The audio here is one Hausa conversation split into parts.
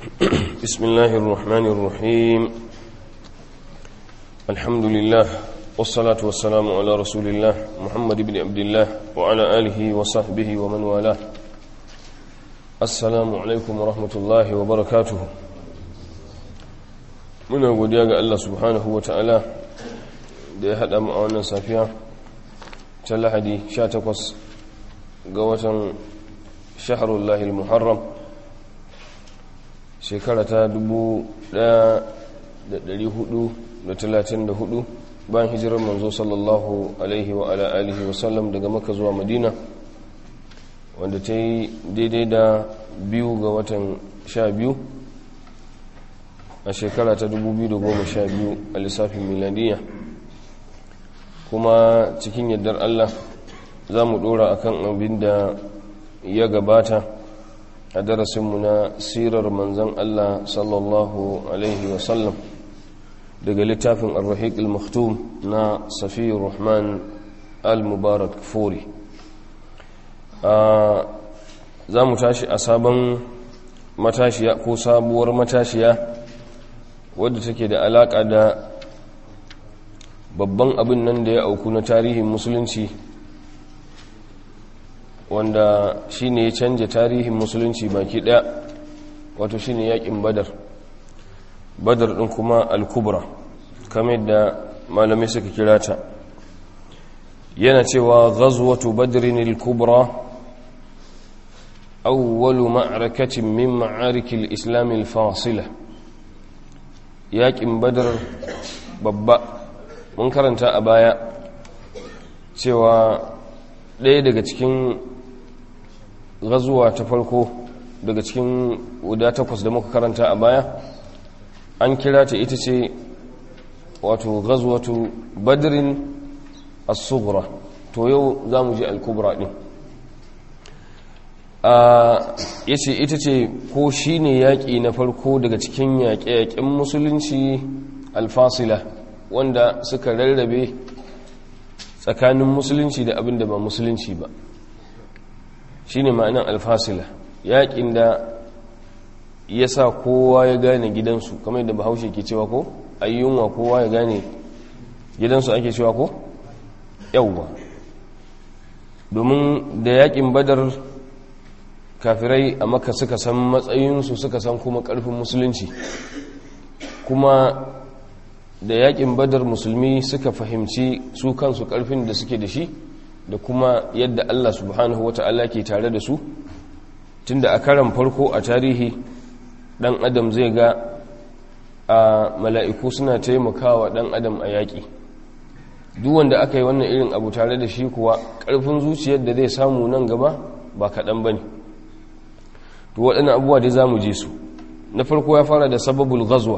بسم الله الرحمن الرحيم الحمد لله والصلاة والسلام على رسول الله محمد بن عبد الله وعلى آله وصحبه ومن والاه السلام عليكم ورحمة الله وبركاته muna godiya ga Allah subhanahu wa ta'ala da ya haɗa mu a wannan safiya ta lahadi 18 ga watan shaharullahi muharram shekara ta 1434 bayan hijirar manzo sallallahu alaihi wa ala alihi wa sallam daga maka zuwa madina wanda ta yi daidai da biyu ga watan sha biyu a shekara ta 2012 a lissafin miladiya kuma cikin yardar Allah za mu dora akan abin da ya gabata a darasinmu na sirar manzan Allah sallallahu alaihi wasallam daga littafin al-rahiq al-maktum na safiyar rahman al-mubarak fori za mu tashi a sabon matashiya ko sabuwar matashiya wadda take da alaƙa da babban abin nan da ya auku na tarihin musulunci wanda shine ya canja tarihin musulunci baki ɗaya wato shine yakin badar badar ɗin kuma al-kubra kamar da malamai suka kira ta yana cewa ghazwatu badrin al-kubra awwalu ma'rakatin min ma'arikil islam al-fasila yaƙin badar babba mun karanta a baya cewa ɗaya daga cikin gazuwa ta farko daga cikin guda takwas da muka karanta a baya an kira ta ita ce wato gazuwatu badrin as-sughra to yau za mu ji al-kubra ɗin ya ce ita ce ko shi ne yaƙi na farko daga cikin yaƙe-yaƙen musulunci alfasila wanda suka rarrabe tsakanin musulunci da abin da ba musulunci ba shi ne ma'anan alfasila yaƙin da ya sa kowa ya gane gidansu kamar yadda bahaushe ke cewa ko ayyunwa kowa ya gane gidansu ake cewa ko yauwa domin da yaƙin badar kafirai a maka suka san matsayinsu suka san kuma ƙarfin musulunci kuma da yakin badar musulmi suka fahimci su kansu ƙarfin da suke da shi da kuma yadda Allah subhanahu wa ta'ala ke tare da su tunda a karan farko a tarihi ɗan adam zai ga a mala'iku suna taimakawa ɗan adam a yaƙi duk wanda aka yi wannan irin abu tare da shi kuwa ƙarfin zuciyar da zai samu nan gaba ba kaɗan ba ne to waɗannan abubuwa dai za mu je su na farko ya fara da sababul ghazwa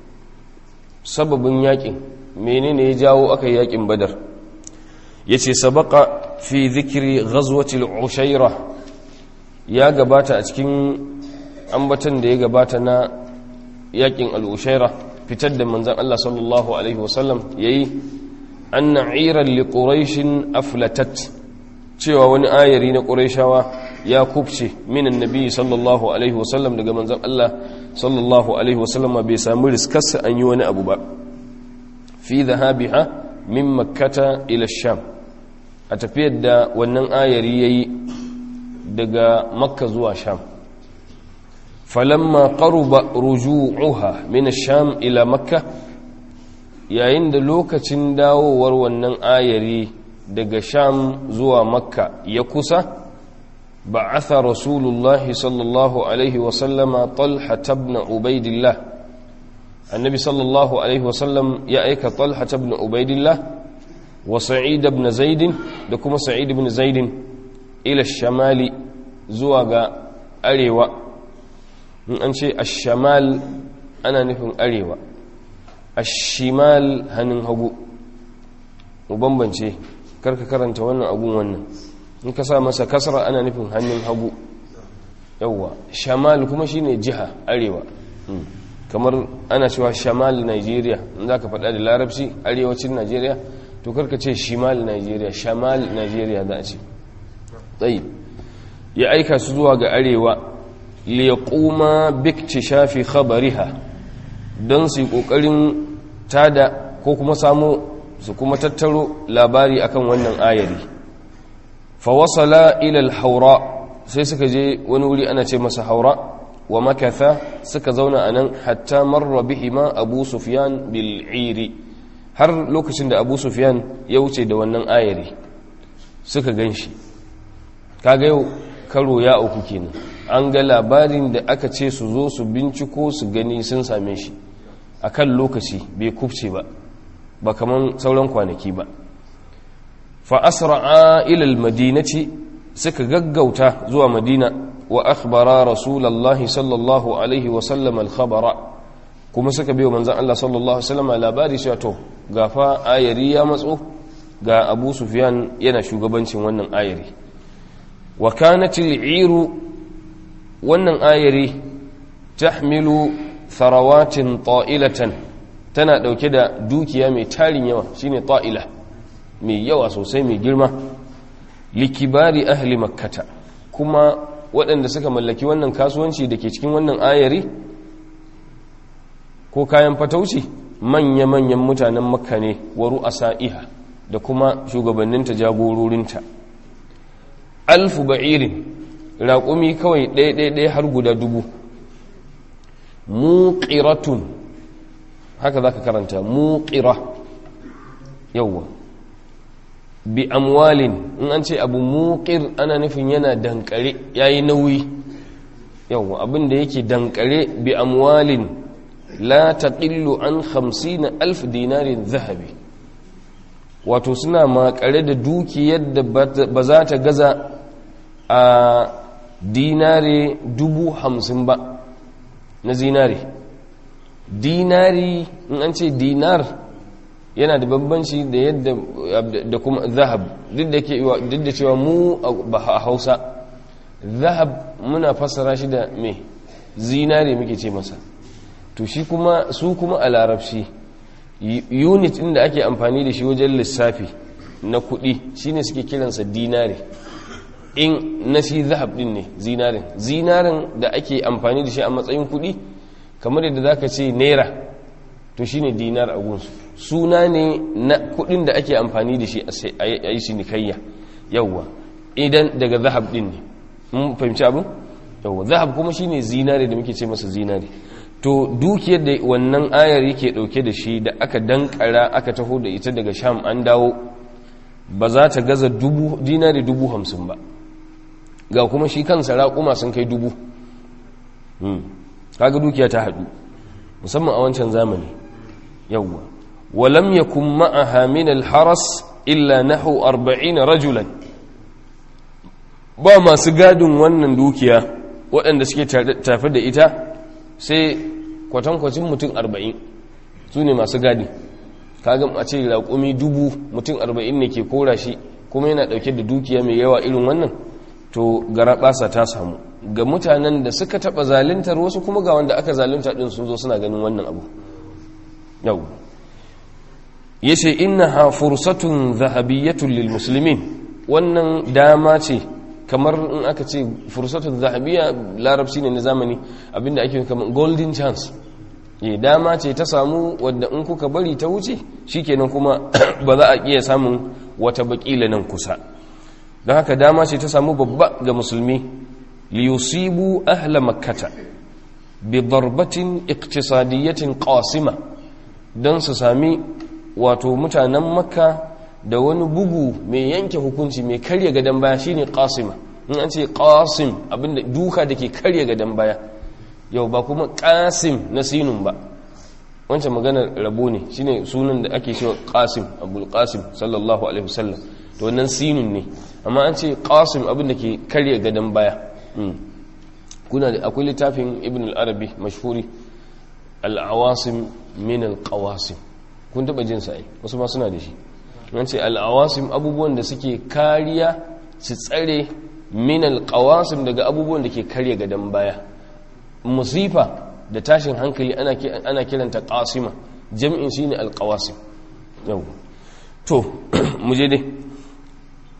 sababin yakin menene ya jawo aka yi yakin badar yace sabaka fi zikri ghazwati al-ushaira ya gabata a cikin ambatan da ya gabata na yakin al-ushaira fitar da manzon Allah sallallahu alaihi wasallam yayi anna iran li quraish aflatat cewa wani ayari na quraishawa ya kubce minan nabi sallallahu alaihi wasallam daga manzon Allah sallallahu alaihi wasallam bai samu riskarsa an yi wani abu ba fi dhahabiha min makkata ila sham a tafiyar da wannan ayari yayi daga makka zuwa sham falamma qaruba ruju'uha min sham ila makka yayin da lokacin dawowar wannan ayari daga sham zuwa makka ya kusa بعث رسول الله صلى الله عليه وسلم طلحة بن عبيد الله النبي صلى الله عليه وسلم يأيك طلحة بن عبيد الله وسعيد بن زيد دكما سعيد بن زيد إلى الشمال زواج أريوة من أنشي الشمال أنا نفهم أريوة الشمال هنن هبو وبنبنشي كرك كرنت وانا أبو وانا in ka sa masa kasra ana nufin hannun hagu yauwa shamal kuma shine jiha arewa kamar ana cewa shamal nigeria in za ka faɗa da larabci arewacin nigeria to karka ce shimal nigeria shamal nigeria za a ce tsayi ya aika su zuwa ga arewa liyaquma biktishafi khabariha don su yi kokarin tada ko kuma samu su kuma tattaro labari akan wannan ayari fa wasala ila al-haura sai suka je wani wuri ana ce masa haura wa makatha suka zauna anan hatta marra bihima abu sufyan bil iri har lokacin da abu sufyan ya wuce da wannan ayari suka ganshi kaga yau karo ya uku kenan an ga labarin da aka ce su zo su binciko su gani sun same shi a kan lokaci bai kufce ba ba kaman sauran kwanaki ba fa asra'a ila almadinati suka gaggauta zuwa madina wa akhbara rasulullahi sallallahu alaihi wa sallam alkhabara kuma suka biyo manzon Allah sallallahu alaihi wasallam labari cewa to gafa ayari ya matso ga Abu Sufyan yana shugabancin wannan ayari wa kanat al'iru wannan ayari tahmilu tharawatin ta'ilatan tana dauke da dukiya mai tarin yawa shine ta'ila mai yawa sosai mai girma likibari ahli makkata kuma waɗanda suka mallaki wannan kasuwanci da ke cikin wannan ayari ko kayan fatauci manya-manyan mutanen makka ne wa ru'asa'iha da kuma shugabanninta jagororinta alfu ba'irin raƙumi kawai ɗaya-ɗaya har guda dubu muƙiratun haka za ka karanta muƙira yauwa bi amwalin in an ce abu muƙir ana nufin yana dankare ya yi nauyi yauwa abinda yake dankare bi amwalin la taƙillu an hamsin alf dinarin zahabi wato suna makare da dukiyar da ba za ta gaza a dinare dubu hamsin ba na zinare dinari in an ce dinar yana da bambanci da yadda da kuma zahab duk da cewa mu a hausa zahab muna fassara shi da me zinare muke ce masa to shi kuma su kuma a larabci unit inda ake amfani da shi wajen lissafi na kudi shine suke kiransa dinare in na shi zahab din ne zinarin zinarin da ake amfani da shi a matsayin kudi kamar yadda zaka ce naira to shine dinar a gunsu suna ne na kudin da ake amfani da shi a yi cinikayya yawwa idan daga zahab din ne mun fahimci abin yawwa zahab kuma shine zinare da muke ce masa zinare to dukiyar da wannan ayar yake dauke da shi da aka dankara aka taho da ita daga sham an dawo ba za ta gaza dubu dinari dubu hamsin ba ga kuma shi kansa raƙuma sun kai dubu kaga dukiya ta haɗu musamman a wancan zamani yawwa walam yakun ma'aha min al-haras illa nahu 40 rajulan ba masu gadin wannan dukiya waɗanda suke tafi da ita sai kwatankwacin mutum 40 su ne masu gadi kaga a ce raƙumi dubu mutum 40 ne ke kora shi kuma yana ɗauke da dukiya mai yawa irin wannan to gara ɓasa ta samu ga mutanen da suka taɓa zalintar wasu kuma ga wanda aka zalunta ɗin sun zo suna ganin wannan abu yau ya ce ina ha fursatun zahabiyyatun lil musulmin wannan dama ce kamar in aka ce fursatun zahabiyya larabci ne na zamani abinda ake kamar golden chance ya dama ce ta samu wadda in kuka bari ta wuce shikenan kuma ba za a iya samun wata bakila nan kusa don haka dama ce ta samu babba ga musulmi liyusibu ahla makkata bi darbatin iktisadiyyatin qasima don su sami wato mutanen makka da wani bugu mai yanke hukunci mai karya gadon baya shine qasima in an ce qasim abinda duka da ke karya gadon baya yau ba kuma qasim na sinun ba wancan maganar rabo ne shine sunan da ake cewa qasim abul qasim sallallahu alaihi wasallam to wannan sinun ne amma an ce qasim abinda ke karya gadon baya kuna da akwai littafin ibn al-arabi mashhuri al-awasim min al-qawasim kun taba jin sai wasu ma suna da shi an ce al-awasim abubuwan da suke kariya su tsare min al-qawasim daga abubuwan da ke karya gadan baya musifa da tashin hankali ana ana kiranta qasima jam'in shine al-qawasim yau to mu je dai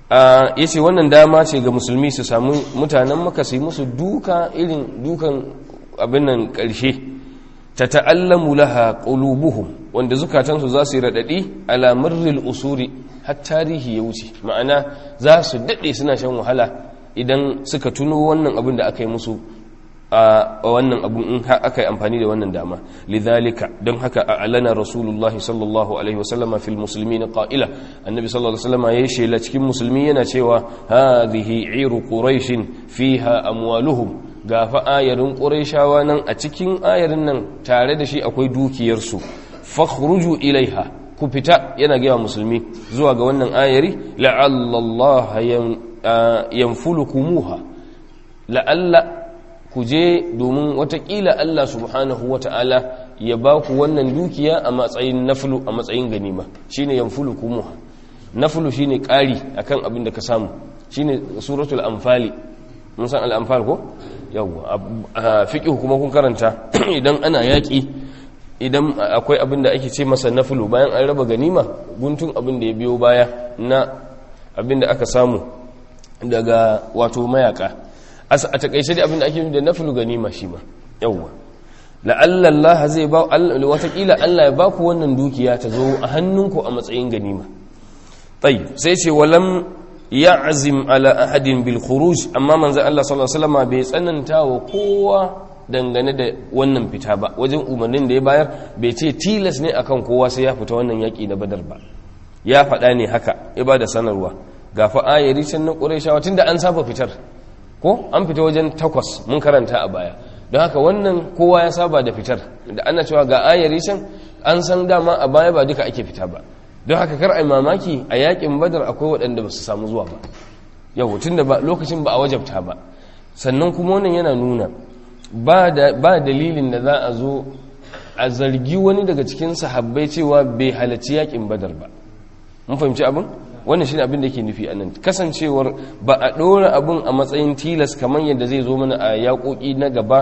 ya ce wannan dama ce ga musulmi su samu mutanen maka su yi musu duka irin dukan abin nan ƙarshe ta ta'allamu laha ƙulubuhum wanda zukatansu za su yi raɗaɗi alamarril usuri har tarihi ya wuce ma'ana za su daɗe suna shan wahala idan suka tuno wannan abin da aka yi musu a wannan abin in aka yi amfani da wannan dama lidhalika don haka a alana rasulullahi sallallahu alaihi wasallama fil musulmi na ƙa'ila annabi sallallahu alaihi wasallama ya yi shela cikin musulmi yana cewa hadhihi iru quraishin fiha amwaluhum ga fa ayarin quraishawa nan a cikin ayarin nan tare da shi akwai dukiyarsu fakhruju ilaiha ku fita yana gaya musulmi zuwa ga wannan ayari la'allallaha yanfulukumuha la'alla ku je domin watakila Allah subhanahu wata'ala ya ba ku wannan dukiya a matsayin naflu a matsayin ganima shine yanfulukumuha naflu shine ƙari akan abin da ka samu shine suratul anfali mun san al-anfal ko yawa fiqh kuma kun karanta idan ana yaki idan akwai abin da ake ce masa nafulu bayan an raba ganima guntun abin da ya biyo baya na abin da aka samu daga wato mayaka a takaice da abin da ake da nafulu ganima shi ma yawwa la'alla Allah zai ba watakila Allah ya ba ku wannan dukiya ta zo a hannunku a matsayin ganima tayyib sai ce walam ya'zim ala ahadin bil khuruj amma manzo Allah sallallahu alaihi wasallam bai tsananta wa kowa dangane da wannan fita ba wajen umarnin da ya bayar bai ce tilas ne akan kowa sai ya fita wannan yaƙi na badar ba ya faɗa ne haka ya ba da sanarwa ga fa ayari can na ƙurayshawa tunda an saba fitar ko an fita wajen takwas mun karanta a baya don haka wannan kowa ya saba da fitar da ana cewa ga ayari can an san dama a baya ba duka ake fita ba don haka kar ai mamaki a yaƙin badar akwai waɗanda ba su samu zuwa ba yau tunda ba lokacin ba a wajabta ba sannan kuma wannan yana nuna ba dalilin da za a zo a zargi wani daga cikin sahabbai cewa bai halarci yakin badar ba mun fahimci abin wannan shine abin da yake nufi anan kasancewar ba a ɗora abin a matsayin tilas kamar yadda zai zo mana a yaƙoƙi na gaba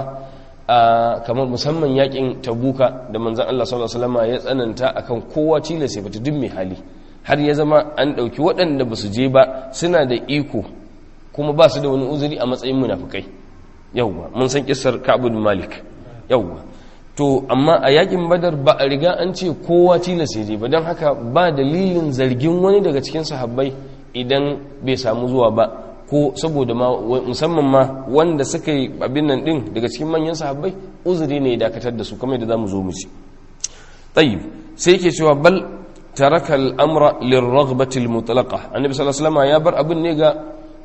a kamar musamman yakin tabuka da manzon Allah sallallahu alaihi wasallam ya tsananta akan kowa tilas ya fita duk mai hali har ya zama an ɗauki waɗanda ba su je ba suna da iko kuma ba su da wani uzuri a matsayin munafukai yauwa mun san kissar Ka'ab bin Malik yauwa to amma a yakin Badar ba a riga an ce kowa tilas je ba don haka ba dalilin zargin wani daga cikin sahabbai idan bai samu zuwa ba ko saboda ma musamman ma wanda suka yi abin nan din daga cikin manyan sahabbai uzuri ne ya dakatar da su kamar da zamu zo mu ci tayyib sai yake cewa bal taraka al-amra lirraghbati al-mutlaqa annabi sallallahu alaihi wasallam ya bar abin ne ga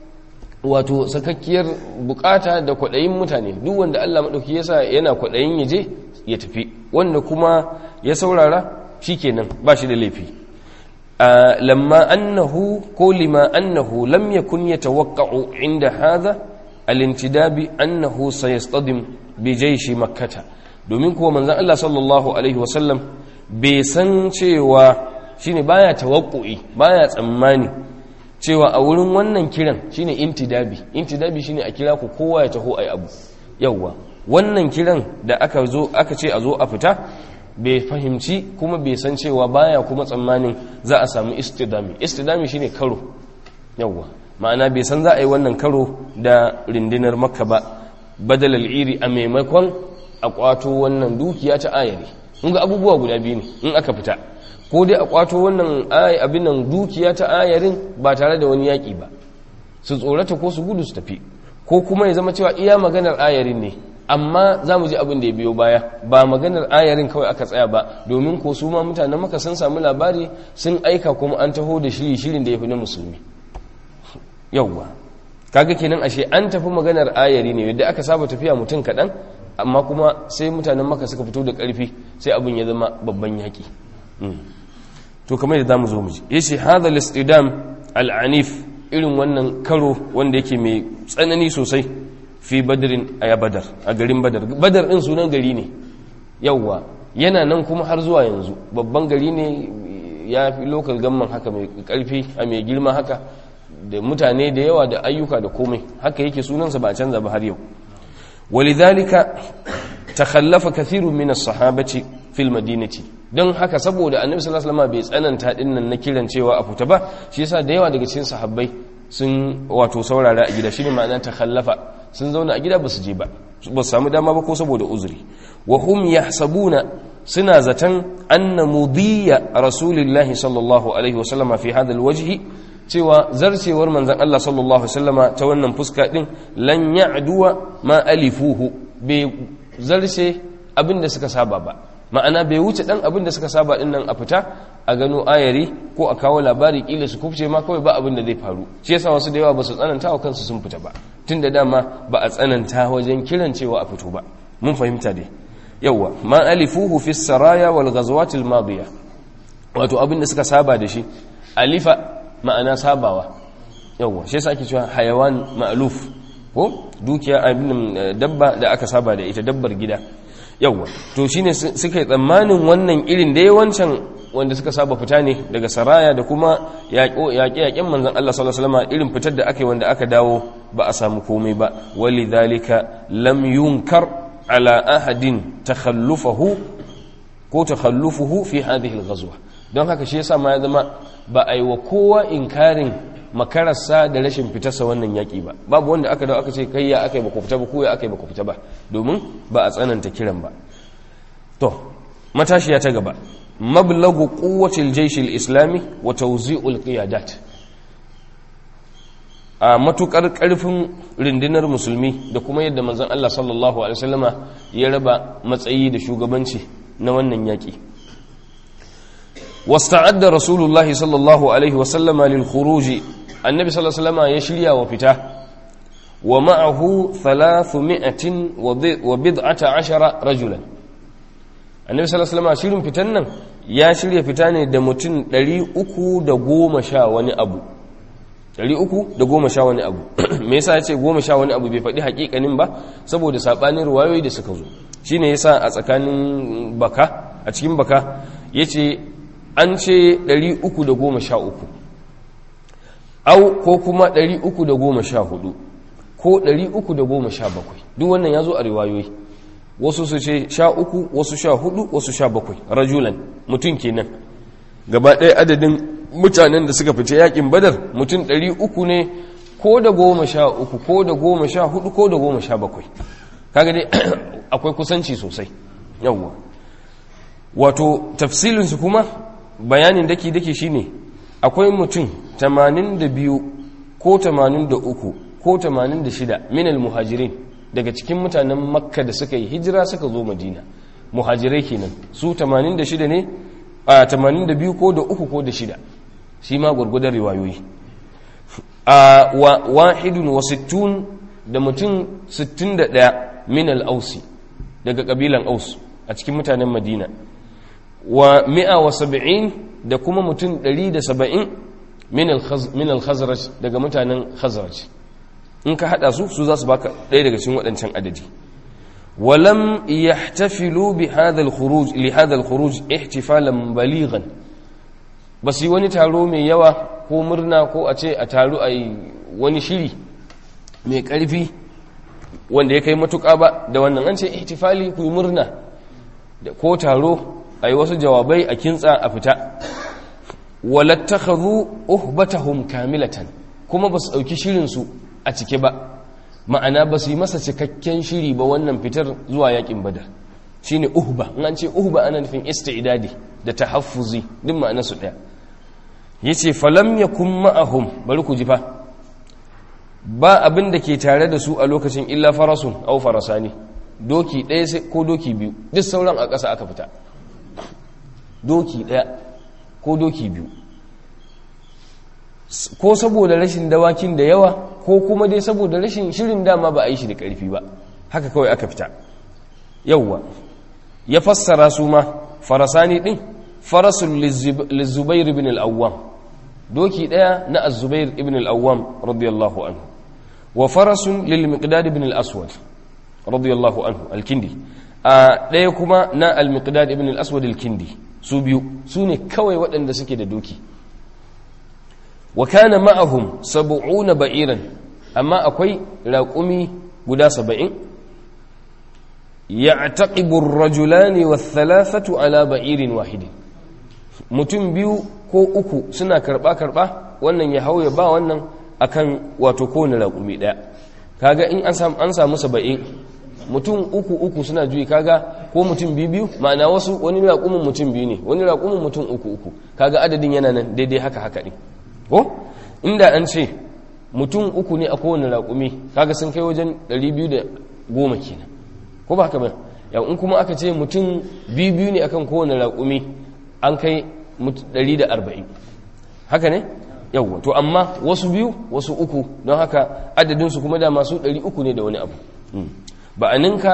wato sakakkiyar bukata da kwaɗayin mutane duk wanda Allah maɗauki yasa yana kwaɗayin ya je ya tafi wanda kuma ya saurara shikenan ba shi da laifi lamma annahu ko lima annahu lam yakun yatawaqqa'u inda hadha al-intidabi annahu sayastadim bi jayshi makkata domin kuwa manzon Allah sallallahu alaihi wasallam bai san cewa shine baya tawaqqu'i baya tsammani cewa a wurin wannan kiran shine intidabi intidabi shine a kira ku kowa ya taho ai abu yawwa wannan kiran da aka zo aka ce a zo a fita bai fahimci kuma bai san cewa baya kuma tsammanin za a samu istidami istidami shine karo yawwa ma'ana bai san za a yi wannan karo da rindinar makka ba badalal iri a maimakon a kwato wannan dukiya ta ayari kun ga abubuwa guda biyu ne in aka fita ko dai a kwato wannan abin nan dukiya ta ayarin ba tare da wani yaƙi ba su tsorata ko su gudu su tafi ko kuma ya zama cewa iya maganar ayarin ne amma za mu ji abin da ya biyo baya ba maganar ayarin kawai aka tsaya ba domin ko su ma mutanen maka sun samu labari sun aika kuma an taho da shiri shirin da ya fi na musulmi yauwa kaga kenan ashe an tafi maganar ayari ne yadda aka saba tafiya mutum kaɗan amma kuma sai mutanen maka suka fito da ƙarfi sai abin ya zama babban yaƙi to kamar da zamu zo mu ji yace hadha al-istidam al-anif irin wannan karo wanda yake mai tsanani sosai fi badrin aya badar a garin badar badar din sunan gari ne yawwa yana nan kuma har zuwa yanzu babban gari ne ya fi local gamman haka mai karfi a mai girma haka da mutane da yawa da ayyuka da komai haka yake sunansa ba canza ba har yau ولذلك تخلف كثير من الصحابة في المدينة don haka saboda annabi sallallahu alaihi wasallam bai tsananta din nan na kiran cewa a fita ba shi yasa da yawa daga cikin sahabbai sun wato saurara a gida shine ma'ana ta khallafa sun zauna a gida ba su je ba ba su samu dama ba ko saboda uzuri wa hum yahsabuna suna zaton anna mudiya rasulillahi sallallahu alaihi wasallama fi hadha alwajhi cewa zarcewar manzon Allah sallallahu alaihi wasallama ta wannan fuska din lan ya'duwa ma alifuhu bai zarce abinda suka saba ba ma'ana bai wuce dan abin da suka saba din nan a fita a gano ayari ko a kawo labari kila su kufce ma kawai ba abin da zai faru shi yasa wasu da yawa ba su tsananta wa kansu sun fita ba tun da dama ba a tsananta wajen kiran cewa a fito ba mun fahimta dai yawa ma alifuhu fi saraya wal ghazawat al madiya wato abin da suka saba da shi alifa ma'ana sabawa yawa shi yasa ake cewa hayawan ma'luf ko dukiya abin dabba da aka saba da ita dabbar gida yawwa to shine suka yi tsammanin wannan irin da yawancan wanda suka saba fita ne daga saraya da kuma yaƙe-yaƙen manzan Allah sallallahu alaihi wasallam irin fitar da aka yi wanda aka dawo ba a samu komai ba walidhalika lam yunkar ala ahadin takhallufahu ko takhallufuhu fi hadhihi al-ghazwa don haka shi yasa ma ya zama ba a yi wa kowa inkarin makararsa da rashin fitarsa wannan yaƙi ba babu wanda aka dawo aka ce kai ya aka yi baku fita ba ko ya aka yi baku fita ba domin ba a tsananta kiran ba to matashiya ta gaba mablagu quwwatil jaysh islami wa tawzi'ul qiyadat a matukar karfin rundunar musulmi da kuma yadda manzon Allah sallallahu alaihi wasallama ya raba matsayi da shugabanci na wannan yaƙi واستعد رسول الله صلى الله عليه وسلم للخروج النبي صلى الله عليه وسلم يشريا وفتا ومعه ثلاثمائة وبضعة عشر رجلا النبي صلى الله عليه وسلم شيرين فتنن يا شريا فتاني da mutum 310 sha wani abu 310 sha wani abu me yasa yace 10 sha wani abu bai faɗi hakikanin ba saboda sabanin ruwayoyi da suka zo shine yasa a tsakanin baka a cikin baka yace an ce 313 au ko kuma 314 ko 317 duk wannan ya zo a riwayoyi wasu su ce 13 wasu 14 wasu 17 rajulan mutum kenan gaba ɗaya adadin mutanen da suka fice yakin badar mutum 300 ne ko da 13 ko da 14 ko da 17 kaga dai akwai kusanci sosai yawwa wato tafsilinsu kuma bayanin daki-daki shine akwai mutum 82 ko 83 ko 86 minal muhajirin daga cikin mutanen makka da suka yi hijira suka zo madina muhajirai kenan su 86 ne a 82 ko da uku ko da shida shi ma gwargwadon riwayoyi a wahidun wa sittun da mutum 61 minal ausi daga kabilan aus a cikin mutanen madina wa mi'a wa saba'in da kuma mutum ɗari da saba'in min al-khazraj daga mutanen khazraj in ka haɗa su su za su baka ɗaya daga cikin waɗancan adadi walam yahtafilu bi hadha al-khuruj li hadha al-khuruj ihtifalan balighan bas yi wani taro mai yawa ko murna ko a ce a taro ai wani shiri mai ƙarfi wanda ya kai matuƙa ba da wannan an ce ihtifali ku yi murna ko taro a yi wasu jawabai a kintsa a fita walattakhadhu uhbatahum kamilatan kuma ba su ɗauki shirinsu a cike ba ma'ana ba su yi masa cikakken shiri ba wannan fitar zuwa yakin badar shine uhba in an ce uhba ana nufin istidadi da tahaffuzi duk ma'ana su ɗaya yace falam yakun ma'ahum bari ku ji fa ba abin da ke tare da su a lokacin illa farasun au farasani doki ɗaya ko doki biyu duk sauran a ƙasa aka fita doki ɗaya ko doki biyu ko saboda rashin dawakin da yawa ko kuma dai saboda rashin shirin dama ba a yi shi da ƙarfi ba haka kawai aka fita yauwa ya fassara su ma farasani ɗin farasun lizubair ibn al'awwam doki ɗaya na azubair ibn al'awwam radiyallahu anhu wa farasun lil miqdad ibn al-aswad radiyallahu anhu al-kindi a ɗaya kuma na al-miqdad ibn al-aswad al-kindi su biyu su ne kawai waɗanda suke da doki wa kana ma'ahum sab'una ba'iran amma akwai raƙumi guda saba'in ya'taqibu ar-rajulani wath-thalathatu ala ba'irin wahidin mutum biyu ko uku suna karba karba wannan ya hauya ba wannan akan wato kowane raƙumi ɗaya kaga in an samu an samu saba'in mutum uku uku suna juyi kaga ko mutum biyu biyu ma'ana wasu wani raƙumin mutum biyu ne wani raƙumin mutum uku uku kaga adadin yana nan daidai haka haka ne ko inda an ce mutum uku ne a kowane raƙumi kaga sun kai wajen 210 kenan ko ba haka ba yau in kuma aka ce mutum biyu biyu ne akan kowane raƙumi an kai 140 haka ne yau to amma wasu biyu wasu uku don haka adadinsu kuma da masu 300 ne da wani abu ba a ninka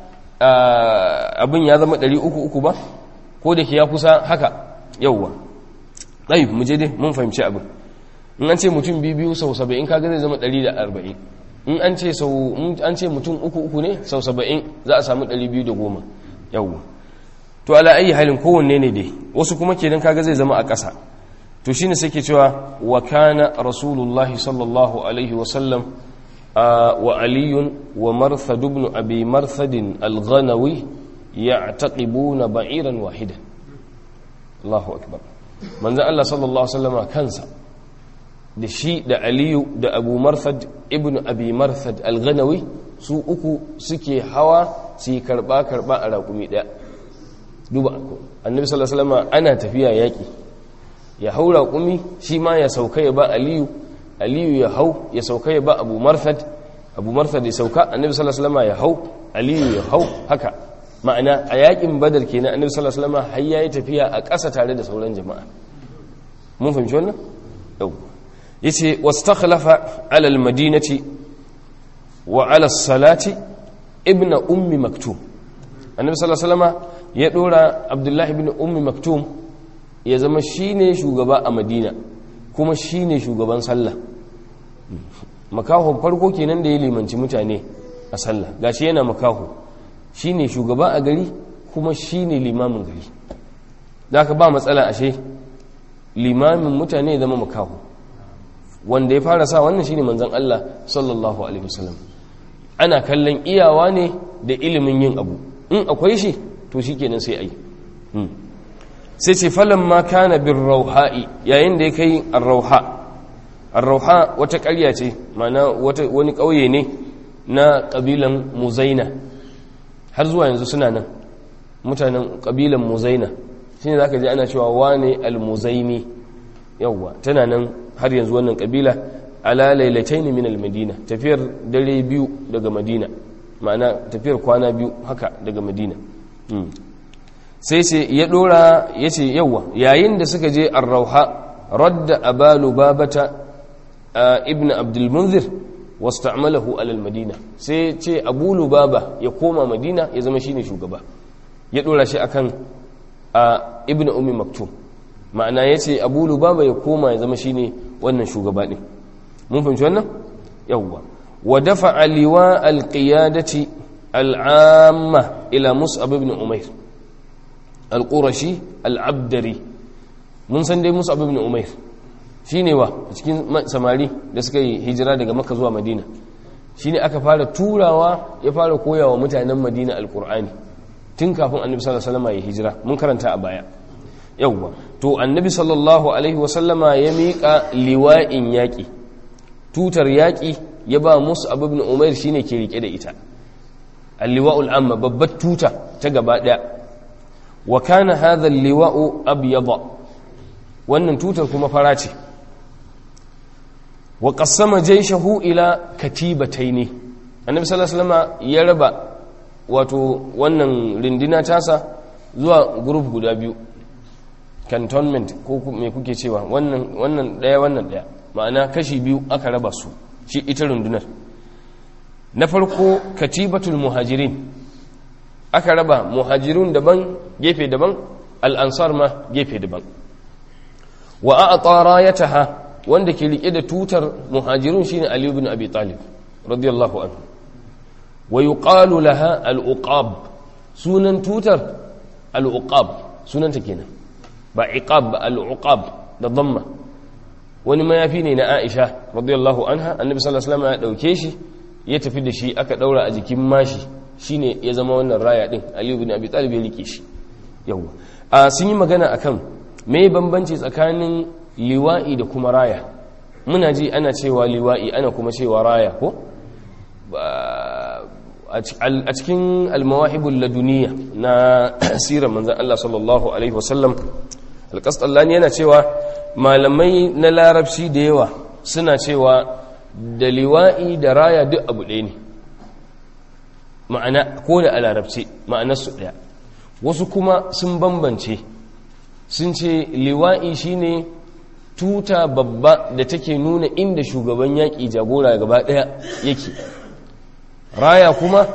abin ya zama 300 ba ko da ke ya kusa haka yauwa ɗai mu je dai mun fahimci abin in an ce mutum biyu biyu sau saba'in kaga zai zama 140 in an ce sau an ce mutum uku uku ne sau saba'in za a samu 210 yawwa to ala ayi halin kowanne ne dai wasu kuma kenan kaga zai zama a ƙasa to shine sai ke cewa wa kana rasulullahi sallallahu alaihi wa sallam wa aliyun wa marthad ibn abi marthad al-ghanawi ya'taqibuna ba'iran wahidan Allahu akbar manzo Allah sallallahu alaihi wasallama kansa da shi da aliyu da abu marthad ibn abi marthad al-ghanawi su uku suke hawa su yi karba-karba a raƙumi ɗaya duba annabi sallallahu alaihi wasallam ana tafiya yaƙi ya hau raƙumi shi ma ya sauka ya ba aliyu aliyu ya hau ya sauka ya ba abu marthad abu marthad ya sauka annabi sallallahu alaihi wasallam ya hau aliyu ya hau haka ma'ana a yaƙin badar kenan annabi sallallahu alaihi wasallam har yayi tafiya a ƙasa tare da sauran jama'a mun fahimci wannan yau yace wastakhlafa ala almadinati wa ala salati ibn ummi maktum annabi sallallahu alaihi wasallam ya dora abdullahi ibn ummi maktum ya zama shine shugaba a madina kuma shine shugaban sallah makaho farko kenan da ya limanci mutane a sallah gashi yana makaho shine shugaba a gari kuma shine limamin gari zaka ba matsala ashe limamin mutane ya zama makaho wanda ya fara sa wannan shine manzon Allah sallallahu alaihi wasallam ana kallon iyawa ne da ilimin yin abu in akwai shi to shikenan sai ai sai ce falan ma kana bir rauha'i yayin da ya kai ar-rauha ar-rauha wata ƙarya ce mana wata wani ƙauye ne na ƙabilan muzaina har zuwa yanzu suna nan mutanen ƙabilan muzaina shine zaka ji ana cewa wane al-muzaini yawwa tana nan har yanzu wannan kabila ala lailataini min almadina tafiyar dare biyu daga madina ma'ana tafiyar kwana biyu haka daga madina sai ce ya dora ya ce yawa yayin da suka je arrauha radda abalu babata ibn abdul munzir wasta'malahu ala almadina sai ce abu lubaba ya koma madina ya zama shine shugaba ya dora shi akan ibn ummi maktum ma'ana ya ce abu lubaba ya koma ya zama shine wannan shugaba ɗin mun fahimci wannan yawwa wa dafa aliwa alqiyadati al'amma ila mus'ab ibn umair al-qurashi al-abdari mun san dai mus'ab ibn umair shine wa cikin samari da suka yi hijira daga makka zuwa madina shine aka fara turawa ya fara koyawa mutanen madina alqur'ani tun kafin annabi sallallahu alaihi wasallam ya hijira mun karanta a baya yawwa to annabi sallallahu alaihi wasallama ya miƙa liwa'in yaƙi tutar yaƙi ya ba musu abu ibn umair shine ke rike da ita al-liwa'ul amma babbar tuta ta gaba ɗaya wa kana hadha al-liwa'u abyada wannan tutar kuma fara ce wa qassama jayshahu ila katibataini annabi sallallahu alaihi wasallama ya raba wato wannan rindina tasa zuwa group guda biyu cantonment ko me kuke cewa wannan wannan daya wannan daya ma'ana kashi biyu aka raba su shi ita rundunar na farko katibatul muhajirin aka raba muhajirun daban gefe daban al'ansar ma gefe daban wa a'ta rayataha wanda ke rike da tutar muhajirun shine ali ibn abi talib radiyallahu anhu wa yuqalu laha al-uqab sunan tutar al-uqab sunanta kenan ba iqab ba al-uqab da dhamma wani mayafi ne na Aisha radiyallahu anha annabi sallallahu alaihi wasallam ya dauke shi ya tafi da shi aka daura a jikin mashi shine ya zama wannan raya din Ali ibn Abi Talib ya rike shi yawa a sun yi magana akan me bambanci tsakanin liwa'i da kuma raya muna ji ana cewa liwa'i ana kuma cewa raya ko a cikin almawahibul laduniya na sirar manzan Allah sallallahu alaihi wasallam alƙasɗallani yana cewa malamai na larabci da yawa suna cewa da liwa'i da raya duk abu ɗaya ne ma'ana ko da a larabci ma'anarsu ɗaya wasu kuma sun bambance sun ce liwa'i shine tuta babba da take nuna inda shugaban yaƙi jagora gaba ɗaya yake raya kuma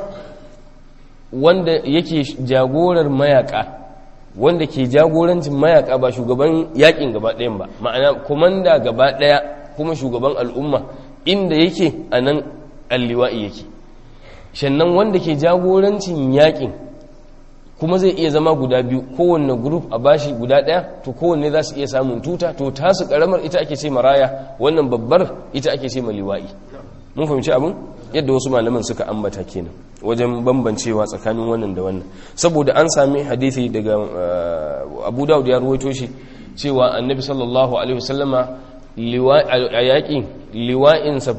wanda yake jagorar mayaka wanda ke jagorancin mayaka ba shugaban yaƙin gaba ɗayan ba ma'ana kumanda gaba ɗaya kuma shugaban al'umma inda yake a nan alliwa'i yake shannan wanda ke jagorancin yaƙin kuma zai iya zama guda biyu kowanne grup a bashi guda ɗaya to kowanne za su iya samun tuta to tasu ƙaramar ita ake ce maraya wannan babbar ita ake ce liwa'i mun fahimci abin yadda wasu malaman suka ambata kenan wajen bambancewa tsakanin wannan da wannan saboda an sami hadithi daga abu dawud ya ruwaito shi cewa annabi sallallahu alaihi wasallama a yaƙin liwa'insa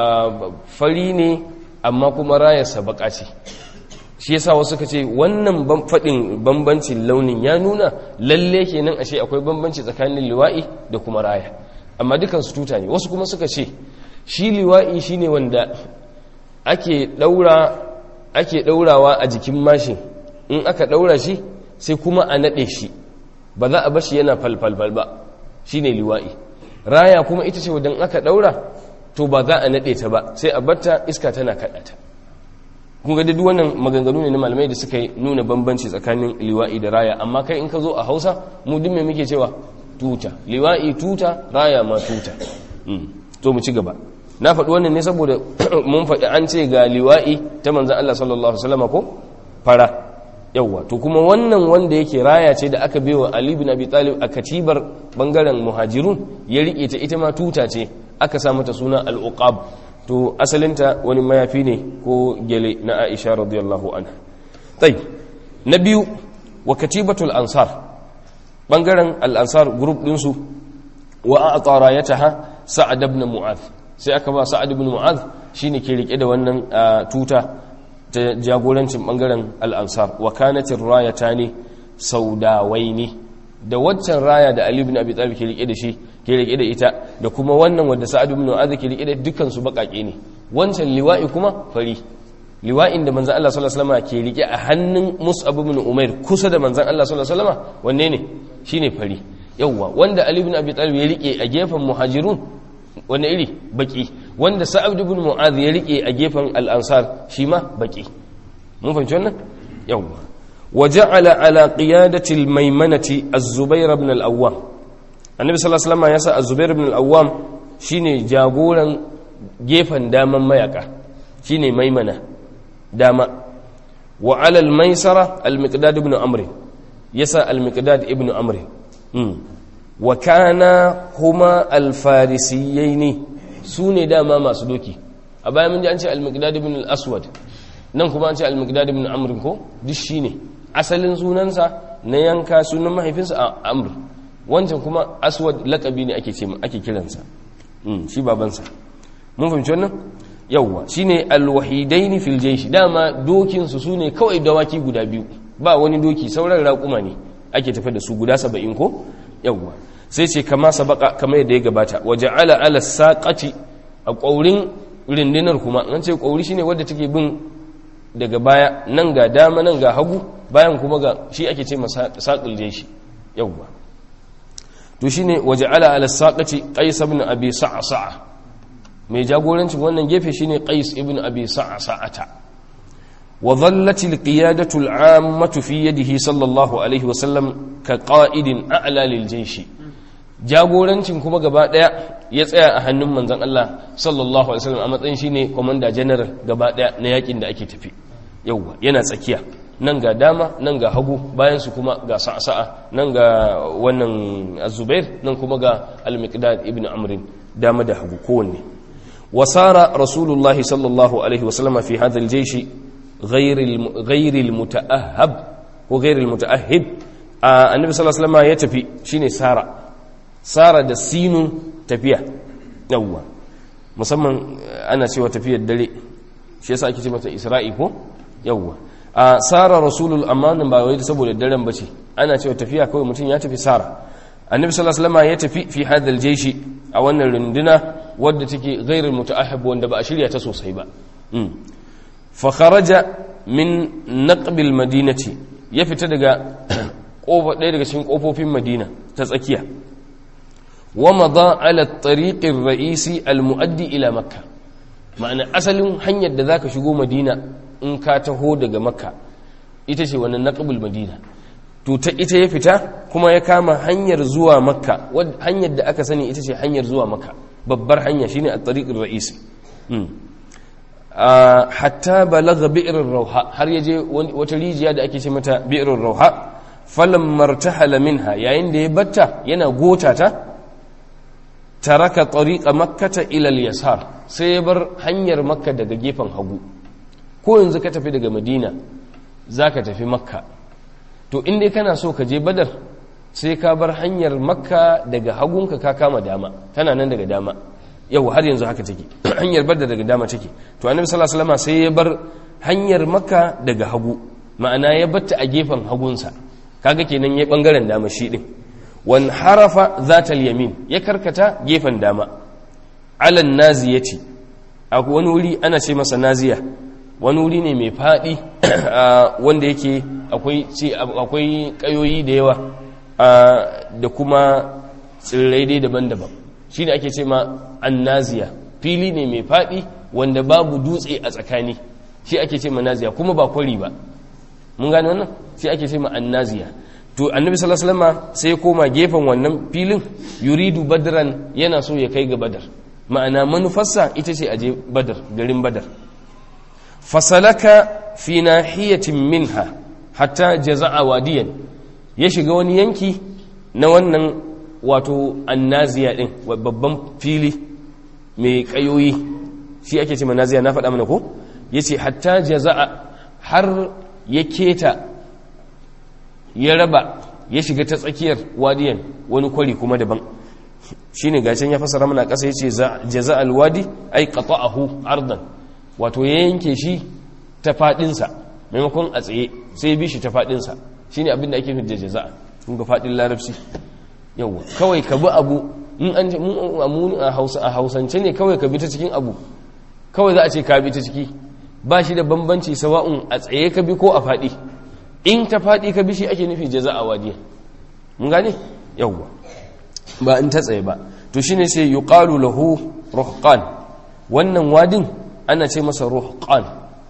fari ne amma kuma rayarsa baka ce shi yasa wasu suka ce wannan faɗin bambancin launin ya nuna lalle kenan ashe akwai bambanci tsakanin liwa'i da kuma raya amma dukansu tuta ne wasu kuma suka ce shi liwa'i shine wanda ake daura ake daurawa a jikin mashin in aka daura shi sai kuma a nade shi ba za a bar shi yana falfalfal ba shine liwa'i raya kuma ita ce wadan aka daura to ba za a nade ta ba sai a barta iska tana kada ta kun ga duk wannan maganganu ne na malamai da suka nuna bambanci tsakanin liwa'i da raya amma kai in ka zo a Hausa mu duk me muke cewa tuta liwa'i tuta raya ma tuta to mu ci gaba na faɗi wannan ne saboda mun faɗi an ce ga liwa'i ta manzan Allah sallallahu Alaihi ko fara yawwa to kuma wannan wanda yake raya ce da aka bewa Ali bin Abi Talib a katibar bangaren muhajirun ya rike ta ita ma tuta ce aka sa mata suna al-uqab to asalinta wani mayafi ne ko gele na Aisha radiyallahu anha tai na biyu wa katibatul ansar bangaren al-ansar group din su wa a'tara yataha sa'ad ibn mu'adh sai aka ba sa'ad ibn mu'adh shine ke rike da wannan tuta ta jagorancin bangaren al-ansar wa kanatir rayatani saudawaini da waccan raya da ali ibn abi talib ke rike da shi ke rike da ita da kuma wannan wanda sa'ad ibn mu'adh ke rike da dukkan su bakake ne wancan liwa'i kuma fari liwa'in da manzon Allah sallallahu alaihi wasallam ke rike a hannun mus'ab ibn umair kusa da manzon Allah sallallahu alaihi wasallam wanne ne shine fari yawwa wanda ali ibn abi talib ya rike a gefen muhajirun wani iri baki wanda sa'ad ibn mu'adh ya rike a gefen al-ansar shi ma baki mun fahimci wannan yawa waja'ala ala qiyadati al-maymanati az-zubair ibn al-awwam annabi sallallahu alaihi wasallam ya sa az-zubair ibn al-awwam shine jagoran gefen daman mayaka shine maimana dama wa ala al-maisara al-miqdad ibn amr yasa al-miqdad ibn amr wa kana huma alfarisiyai ne su ne dama masu doki a bayan mun ji an ce al-miqdad ibn al-aswad nan kuma an ce al-miqdad ibn amr ko duk shine asalin sunansa na yanka sunan mahaifinsa a amr wancan kuma aswad laqabi ne ake ce ake kiransa shi babansa mun fahimci wannan yawwa shine al-wahidaini fil jaysh dama dokin su sune kawai dawaki guda biyu ba wani doki sauran raƙuma ne ake tafi da su guda 70 ko yawwa sai ce kama sabaka kamar yadda ya gabata waje ala ala saƙaci a ƙaurin rindinar kuma an ce ƙauri shine wadda take bin daga baya nan ga dama nan ga hagu bayan kuma ga shi ake ce masa saƙul jeshi yawwa to shine waje ala ala saƙaci qais ibn abi sa'a mai jagorancin wannan gefe shine qais ibn abi sa'ata wa dhallati alqiyadatu al'ammatu fi yadihi sallallahu alaihi wa sallam ka qa'idin a'la lil jayshi jagorancin kuma gaba daya ya tsaya a hannun manzon Allah sallallahu alaihi wasallam a matsayin shine commander general gaba daya na yakin da ake tafi yauwa yana tsakiya nan ga dama nan ga hagu bayan su kuma ga sa'a nan ga wannan az-zubair nan kuma ga al-miqdad ibn amr dama da hagu kowanne wasara rasulullahi sallallahu alaihi wasallam fi hadha al-jaysh ghairil muta'ahhab ko ghairil muta'ahhib annabi sallallahu alaihi wasallam ya tafi shine sara sara da sinun tafiya yawwa musamman ana cewa tafiyar dare shi yasa ake ce mata isra'i ko yawwa a sara rasulul amanin ba wai saboda daren bace ana cewa tafiya kawai mutum ya tafi sara annabi sallallahu alaihi wasallam ya tafi fi hadal jaishi a wannan runduna wadda take ghairul muta'ahhib wanda ba a shirya ta sosai ba fa kharaja min naqbil madinati ya fita daga kofa ɗaya daga cikin kofofin madina ta tsakiya wa madha ala at-tariq ar-ra'isi al-muaddi ila makkah ma'ana asalin hanyar da zaka shigo madina in ka taho daga makka ita ce wannan naqbul madina to ta ita ya fita kuma ya kama hanyar zuwa makka hanyar da aka sani ita ce hanyar zuwa makka babbar hanya shine at-tariqur ra'isi hatta balagha bi'r rauha har yaje wata rijiya da ake ce mata bi'r rauha falam martahala minha yayin da ya batta yana gota ta taraka tariqa makkata ila al-yasar sai ya bar hanyar makka daga gefen hagu ko yanzu ka tafi daga madina zaka tafi makka to in dai kana so ka je badar sai ka bar hanyar makka daga hagunka ka kama dama tana nan daga dama yau har yanzu haka take hanyar badar daga dama take to annabi sallallahu alaihi wasallam sai ya bar hanyar makka daga hagu ma'ana ya batta a gefen hagunsa kaga kenan ya bangaren dama shi din wan harafa zatal yamin ya karkata gefen dama alan naziyati a wani wuri ana ce masa naziya wani wuri ne mai faɗi wanda yake akwai ƙayoyi da yawa da kuma tsirrai dai daban-daban shi ne ake ce ma annaziya fili ne mai faɗi wanda babu dutse a tsakani shi ake ce ma naziya kuma ba kwari ba mun gane wannan shi ake ce ma annaziya to annabi sallallahu alaihi wasallam sai ya koma gefen wannan filin yuridu badran yana so ya kai ga badar ma'ana manufarsa ita ce aje badar garin badar fasalaka fi nahiyatin minha hatta jaza'a wadiyan ya shiga wani yanki na wannan wato annaziya din babban fili mai kayoyi shi ake ce manaziya na faɗa mana ko yace hatta jaza'a har ya keta ya raba ya shiga ta tsakiyar wadiyan wani kwari kuma daban shine gacin ya fasara mana ƙasa yace jaza'al wadi ay qata'ahu ardan wato ya yanke shi ta fadinsa maimakon a tsaye sai bi shi ta fadinsa shine abin da ake nufi da jaza'a kun ga fadin larabci yawa kawai ka bi abu in an mun a Hausa a Hausance ne kawai ka bi ta cikin abu kawai za a ce ka bi ta ciki ba shi da bambanci sawa'un a tsaye ka bi ko a fadi in ta fadi ka bi shi ake nufi jaza'a wadiya mun gane yawa ba in ta tsaye ba to shine sai yuqalu lahu ruhqan wannan wadin ana ce masa ruhqan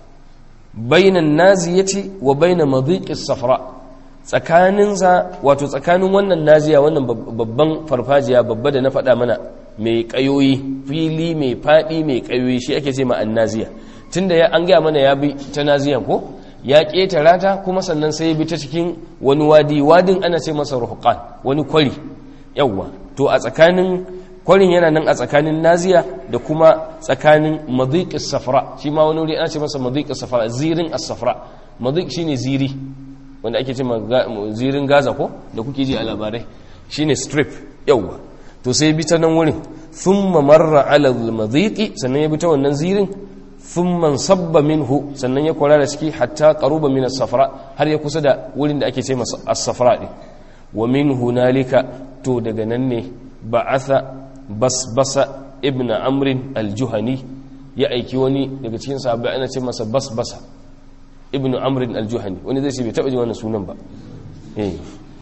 bainan naziyati wa baina madhiqis safra tsakaninsa wato tsakanin wannan naziya wannan babban farfajiya babba da na faɗa mana mai kayoyi fili mai faɗi mai kayoyi shi ake ce ma annaziya tunda ya an gaya mana ya bi ta naziya ko ya ƙetara ta kuma sannan sai ya bi ta cikin wani wadi wadin ana ce masa ruhqan wani kwari yawwa to a tsakanin kwarin yana nan a tsakanin naziya da kuma tsakanin madiqis safra shi ma wani wuri ana ce masa madiqis safra zirin as-safra madiq shine ziri wanda ake ce zirin gaza ko da kuke ji a labarai shine strip yawwa to sai bi ta nan wurin thumma marra ala al-madiqi sannan ya bi ta wannan zirin thumma sabba minhu sannan ya kwarara ciki hatta qaruba min as-safra har ya kusa da wurin da ake ce masa as-safra din wa min hunalika to daga nan ne ba'atha basbasa ibn amrin al-juhani ya aiki wani daga cikin sahabbai ana ce masa basbasa ibn amrin al-juhani wani zai ce bai taba ji wannan sunan ba eh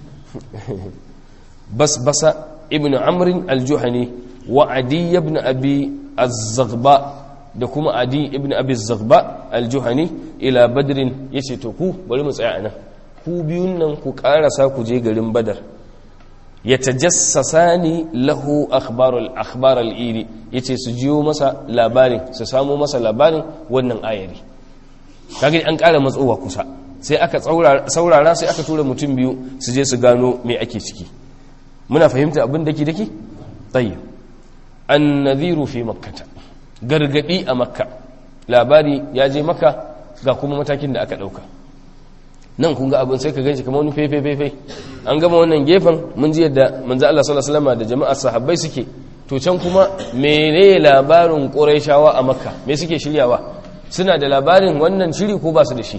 basbasa ibn amrin al-juhani wa adi ibn abi az-zaghba da kuma adi ibn abi az-zaghba al-juhani ila badrin yace to ku bari mu tsaya anan ku biyun nan ku karasa ku je garin badar ya tajassasani lahu akhbarul akhbar al-iri yace su jiyo masa labarin su samu masa labarin wannan ayari kage an ƙara matsowa kusa sai aka saurara sai aka tura mutum biyu su je su gano me ake ciki muna fahimta abin dake dake tayyib an-nadhiru fi makkah gargadi a makka labari ya je makka ga kuma matakin da aka ɗauka nan kun ga abin sai ka ganshi kamar wani fefe-fefe an gama wannan gefen mun ji yadda manzo Allah sallallahu alaihi wasallam da jama'ar sahabbai suke to can kuma mene labarin quraishawa a makka me suke shiryawa suna da labarin wannan shiri ko ba su da shi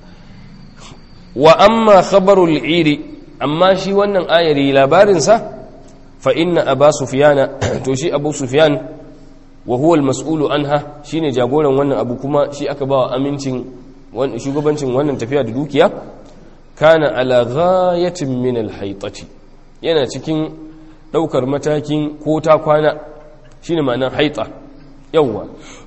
wa amma khabarul iri amma shi wannan ayari labarin sa fa inna aba sufyana to shi abu sufyan wa huwa al-mas'ulu anha shine jagoran wannan abu kuma shi aka bawa amincin shugabancin wannan tafiya da dukiya kana ala ghayatin min al-haytati yana cikin daukar matakin ko ta kwana shine ma'anar haita yawa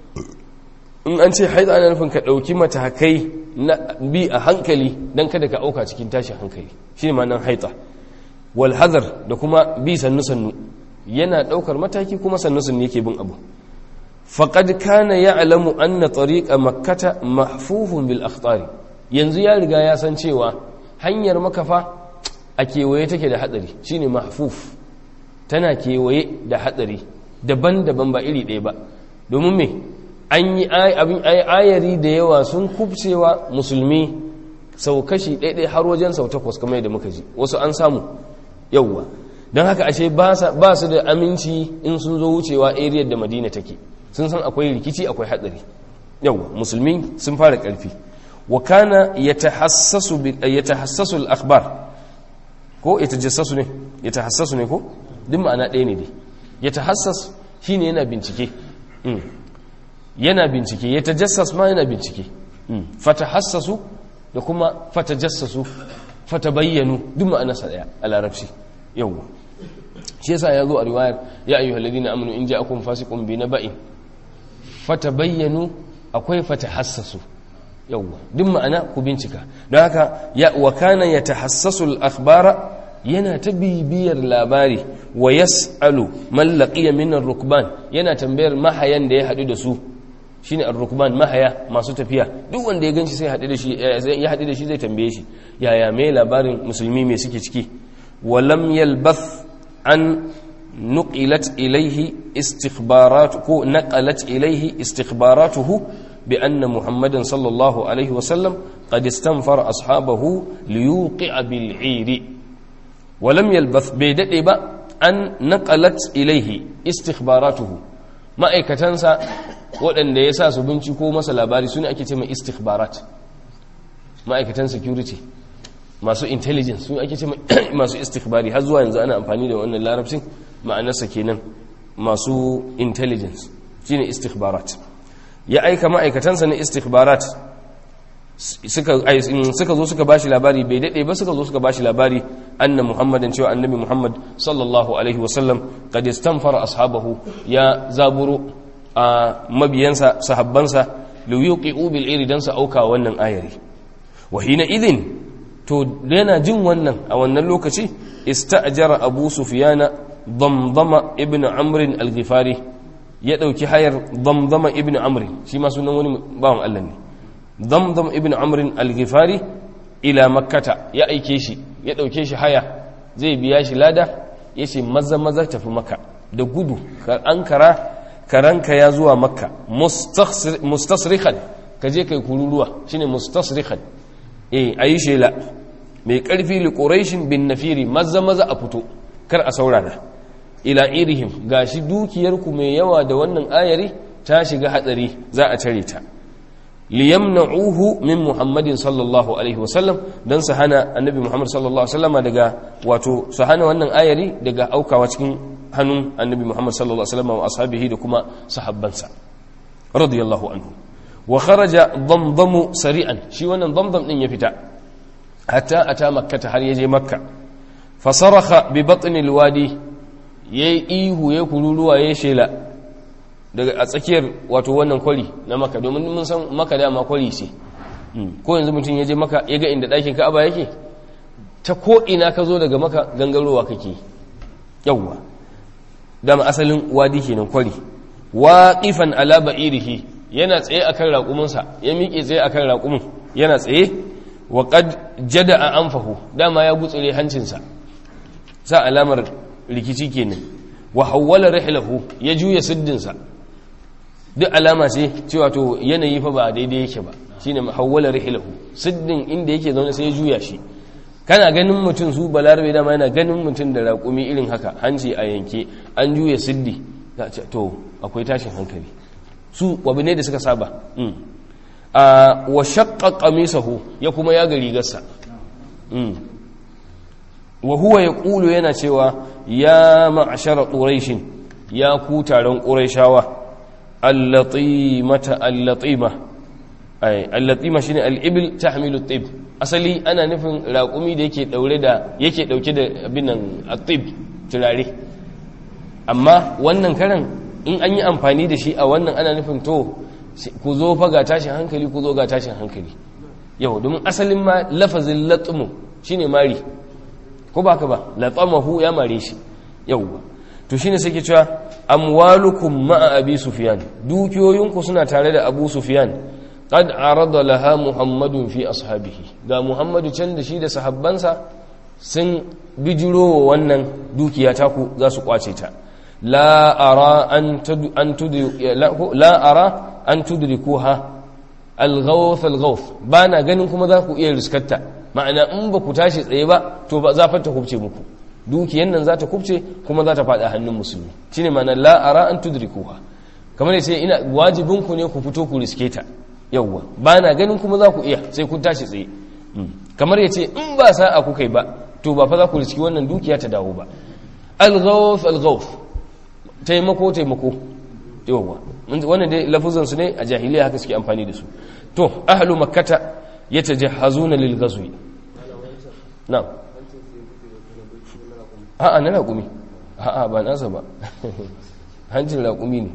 in an ce haita ana nufin ka dauki matakai na bi a hankali dan kada ka auka cikin tashin hankali shine ma'anar haita wal hadar da kuma bi sannu sannu yana daukar mataki kuma sannu sannu yake bin abu faƙad kana ya alamu an na tsariƙa makkata mahfufun bil akhtari yanzu ya riga ya san cewa hanyar makafa a kewaye take da hatsari shine mahfuf tana kewaye da hatsari daban-daban ba iri ɗaya ba domin me an yi abin ayari da yawa sun kubcewa musulmi sau kashi ɗaiɗai har wajen sau takwas kamar yadda muka ji wasu an samu yauwa don haka ashe ba su da aminci in sun zo wucewa ariyar da madina take sun san akwai rikici akwai hadari yawa musulmi sun fara karfi wa kana yatahassasu yatahassasu al-akhbar ko yatajassasu ne yatahassasu ne ko duk ma'ana ɗaya ne dai yatahassas shine yana bincike yana bincike yatajassas ma yana bincike fatahassasu da kuma fatajassasu fatabayyanu duk ma'ana sa daya a larabci yawa shi yasa ya zo a riwayar ya ayyuhal ladina amanu in ja'akum fasiqun bi naba'in fatabayyanu akwai fatahassasu yawwa duk ma'ana ku bincika don haka ya wa kana yatahassasu al-akhbara yana ta bibiyar labari wa yas'alu man laqiya min ar-rukban yana tambayar mahayan da ya hadu da su shine ar-rukban mahaya masu tafiya duk wanda ya ganshi sai hadu da shi ya hadu da shi zai tambaye shi yaya mai labarin musulmi me suke ciki wa lam yalbath an نقلت إليه استخبارات نقلت إليه استخباراته بأن محمدا صلى الله عليه وسلم قد استنفر أصحابه ليوقع بالعير ولم يلبث بيدئب أن نقلت إليه استخباراته ما أيكتنسى وأن يساس بنشكو مثلا باري سنة أكتما استخبارات ما أيكتن security masu intelligence su ake ce masu istikhbari har zuwa yanzu ana amfani da wannan larabcin ma'anarsa kenan masu intelligence shine istikhbarat ya aika ma'aikatansa na istikhbarat suka zo suka bashi labari bai dade ba suka zo suka bashi labari anna muhammadan cewa annabi muhammad sallallahu alaihi wasallam qad istanfara ashabahu ya zaburo a mabiyansa sahabbansa liyuqi'u bil iri dan sa auka wannan ayari wa hina idhin to yana jin wannan a wannan lokaci ista'jara abu sufyana damdama ibn amr al-ghifari ya dauki hayar damdama ibn amr shi ma sunan wani bawan Allah ne damdam ibn amr al-ghifari ila makkata ya aike shi ya dauke shi haya zai biya shi lada yace maza maza tafi makka da gudu an kara karanka ya zuwa makka mustasrikhan kaje kai kururuwa shine mustasrikhan eh ayi shela mai karfi li quraishin bin nafiri maza maza a fito kar a saurara ila irihim gashi dukiyar ku mai yawa da wannan ayari ta shiga hatsari za a tare ta liyamna'uhu min muhammadin sallallahu alaihi wasallam dan su hana annabi muhammad sallallahu alaihi wasallama daga wato su hana wannan ayari daga aukawa cikin hannun annabi muhammad sallallahu alaihi wasallama wa ashabihi da kuma sahabbansa radiyallahu anhu wa kharaja damdamu sari'an shi wannan damdam din ya fita hatta ata makkata har yaje makka fasarakha bi batni alwadi yayi ihu ya kururuwa ya shela daga a tsakiyar wato wannan kwari na maka domin mun san maka dama kwari ce ko yanzu mutum ya je maka ya ga inda ɗakin ka'aba yake ta ko ina ka zo daga maka gangarowa kake yawwa dama asalin wadi kenan kwari waqifan ala ba'irihi yana tsaye akan raƙuminsa ya miƙe tsaye akan raƙumin yana tsaye wa qad jada'a anfahu dama ya gutsure hancinsa sa alamar rikici kenan wa hawwala rihlahu ya juya siddinsa duk alama ce cewa to yanayi fa ba daidai yake ba shine hawwala rihilahu siddin inda yake zaune sai ya juya shi kana ganin mutum su balarabe dama yana ganin mutum da raƙumi irin haka hanci a yanke an juya siddi za ce to akwai tashin hankali su wabi ne da suka saba a wa shaqqa qamisahu ya kuma ya gari gassa wa huwa yaqulu yana cewa ya ma'ashara quraish ya ku taron quraishawa allatimata allatima ay allatima shine al-ibil tahmilu at-tib asali ana nufin raƙumi da yake daure da yake dauke da abin nan at-tib turare amma wannan karan in an yi amfani da shi a wannan ana nufin to ku zo fa ga tashin hankali ku zo ga tashin hankali yau domin asalin ma lafazin latmu shine mari ko ba ka ba latamahu ya mare shi yau to shine sai ke cewa amwalukum ma'a abi sufyan dukiyoyinku suna tare da abu sufyan qad arada laha muhammadun fi ashabihi ga muhammadu can da shi da sahabbansa sun bijiro wa wannan dukiya taku za su kwace ta la ara an la ara an tudrikuha al-ghawth al-ghawth bana ganin kuma za ku iya riskarta ma'ana in ba ku tashi tsaye ba to ba za ta kubce muku dukiyan nan za ta kubce kuma za ta faɗa hannun musulmi shine ma'ana la ara an tudrikuha kamar yace ina wajibin ku ne ku fito ku riske ta yawwa bana ganin kuma za ku iya sai kun tashi tsaye kamar yace in ba sa'a ku kai ba to ba fa za ku riski wannan dukiya ta dawo ba al-ghawth al-ghawth taimako taimako yawwa wannan dai lafuzan su ne a jahiliya haka suke amfani da su to ahlu makkata yatajahhazuna lil ghazwi na'am a'a na raƙumi a'a ba nasa ba hancin raƙumi ne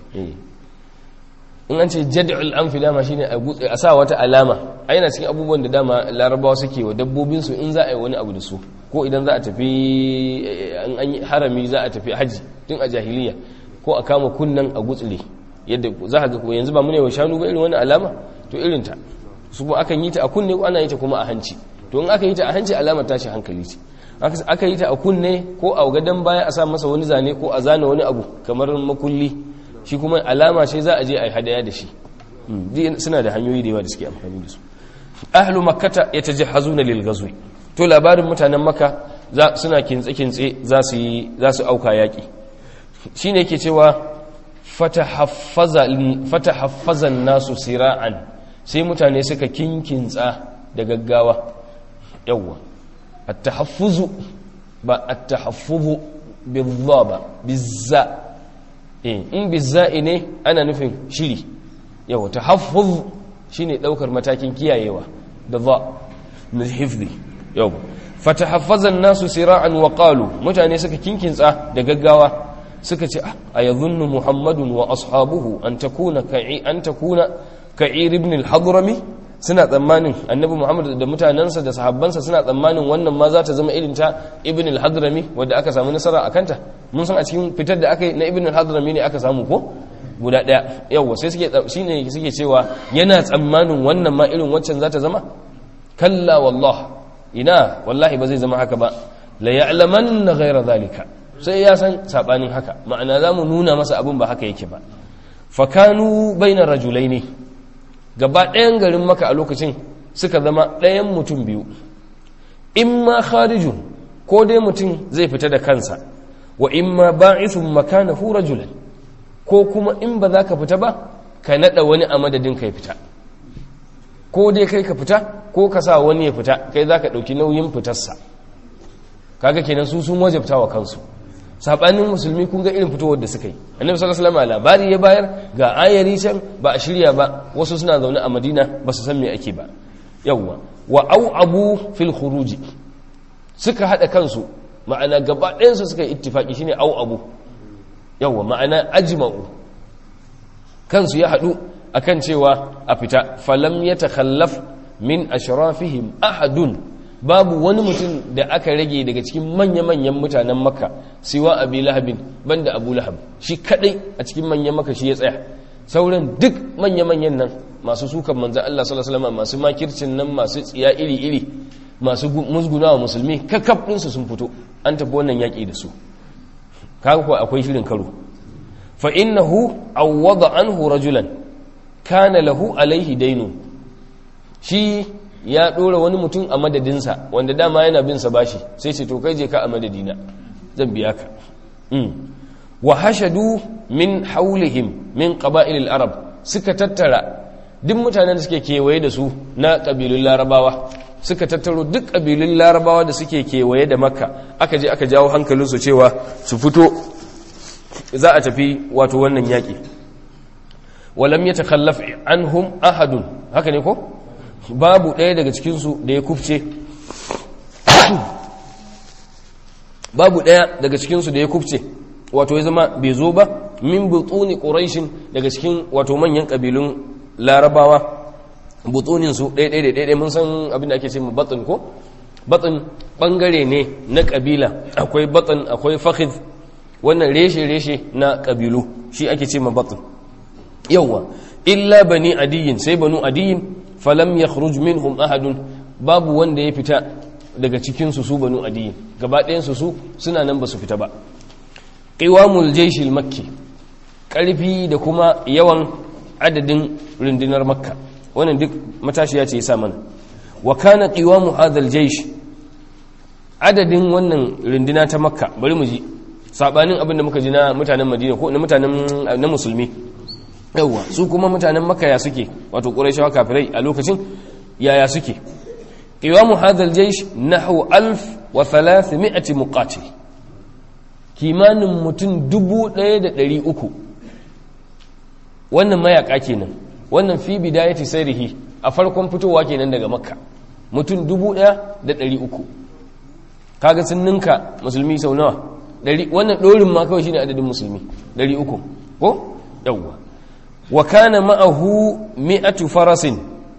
in an ce jad'ul anfi dama shine a sa wata alama a yana cikin abubuwan da dama larabawa suke wa dabbobinsu in za a yi wani abu da su ko idan za a tafi an yi harami za a tafi haji tun a jahiliya ko a kama kunnan a gutsule yadda za a ga kuma yanzu ba mu ne wa shanu ba irin wani alama to irin ta su kuma akan yi ta a kunne ko ana yi ta kuma a hanci to in aka yi ta a hanci alamar tashi hankali ce aka yi ta a kunne ko a gadon baya a sa masa wani zane ko a zana wani abu kamar makulli shi kuma alama ce za a je a yi hadaya da shi suna da hanyoyi da yawa da suke amfani da su ahlu makkata yatajahhazuna lil ghazwi to labarin mutanen makka suna kintse kintse za su yi za su auka yaki shine yake cewa fatahaffaza fatahaffaza nasu sira'an sai mutane suka kinkintsa da gaggawa yawwa at-tahaffuzu ba at-tahaffuzu bizza bizza in bizza'i ne ana nufin shiri yau ta haffuz shi ne ɗaukar matakin kiyayewa da za na hifzi yau fata haffazan nasu sira'an wa ƙalu mutane suka kinkinsa da gaggawa suka ce a yadhunnu muhammadun wa ashabuhu an takuna ka'i an takuna ka'ir ibn al-hadrami suna tsammanin annabi muhammad da mutanensa da sahabbansa suna tsammanin wannan ma za ta zama irin ta ibn al-hadrami wadda aka samu nasara a kanta mun san a cikin fitar da aka yi na ibn al-hadrami ne aka samu ko guda daya yawa sai suke shine suke cewa yana tsammanin wannan ma irin waccan za ta zama kalla wallah ina wallahi ba zai zama haka ba la ya'lamanna ghayra zalika sai ya san sabanin haka ma'ana zamu nuna masa abin ba haka yake ba fakanu bainar rajulaini gaba ɗayan garin maka a lokacin suka zama ɗayan mutum biyu in ma kharijun ko dai mutum zai fita da kansa wa in ma ba'ithun makanahu rajulan ko kuma in ba za ka fita ba ka naɗa wani a madadin ka ya fita ko dai kai ka fita ko ka sa wani ya fita kai za ka ɗauki nauyin fitarsa kaga kenan su sun wajabta wa kansu sabanin musulmi kun ga irin fitowar da suka yi annabi sallallahu alaihi wasallam labari ya bayar ga ayari can ba a shirya ba wasu suna zaune a madina ba su san me ake ba yawwa wa au abu fil khuruji suka hada kansu ma'ana gaba ɗayansu suka yi ittifaki shine au abu yawwa ma'ana ajma'u kansu ya hadu akan cewa a fita falam yatakhallaf min ashrafihim ahadun babu wani mutum da aka rage daga cikin manya-manyan mutanen makka siwa abi lahabin banda abu lahab shi kadai a cikin manyan makka shi ya tsaya sauran duk manya-manyan nan masu sukan manzan Allah sallallahu alaihi wasallam masu makircin nan masu tsiya iri-iri masu musgunawa musulmi kakkaf ɗinsu sun fito an tafi wannan yaƙi da su kaga kuwa akwai shirin karo fa innahu awwada anhu rajulan kana lahu alaihi dainu shi ya ɗora wani mutum a madadinsa wanda dama yana bin sa bashi sai ce to kai je ka a madadina zan biya ka wa hashadu min haulihim min qaba'ilil arab suka tattara duk mutanen da suke kewaye da su na ƙabilun larabawa suka tattaro duk ƙabilun larabawa da suke kewaye da makka aka je aka jawo hankalinsu cewa su fito za a tafi wato wannan yaƙi walam ya takallaf anhum ahadun haka ne ko babu ɗaya daga cikinsu da ya kufce babu ɗaya daga cikinsu da ya kufce wato ya zama bai zo ba min butuni ƙuraishin daga cikin wato manyan ƙabilun larabawa butuninsu ɗaya ɗaya mun san abin da ake ce batsin ko batsin ɓangare ne na ƙabila akwai batsin akwai fahid wannan reshe-reshe na ƙabilu shi ake ce batsin yawwa illa bani adiyin sai banu adiyin falam ya minhum ahadun babu wanda ya fita daga cikinsu su banu adiyin gaba ɗayansu su suna nan ba su fita ba ƙiwamul jaishil makki ƙarfi da kuma yawan adadin rundunar makka wannan duk matashiya ce ya sa mana wa kana qiwamu hadhal jaysh adadin wannan runduna ta makka bari mu ji sabanin abin da muka ji na mutanen madina ko na mutanen na musulmi yawa su kuma mutanen makka ya suke wato quraishawa kafirai a lokacin yaya suke qiwamu hadhal jaysh nahwu 1300 muqatil kimanin mutum 1300 wannan mayaka kenan wannan fi bidayati sayrihi a farkon fitowa kenan daga makka mutum 1300 kaga sun ninka musulmi sau nawa wannan dorin ma kawai shine adadin musulmi 300 ko yawwa wa kana ma'ahu mi'atu farasin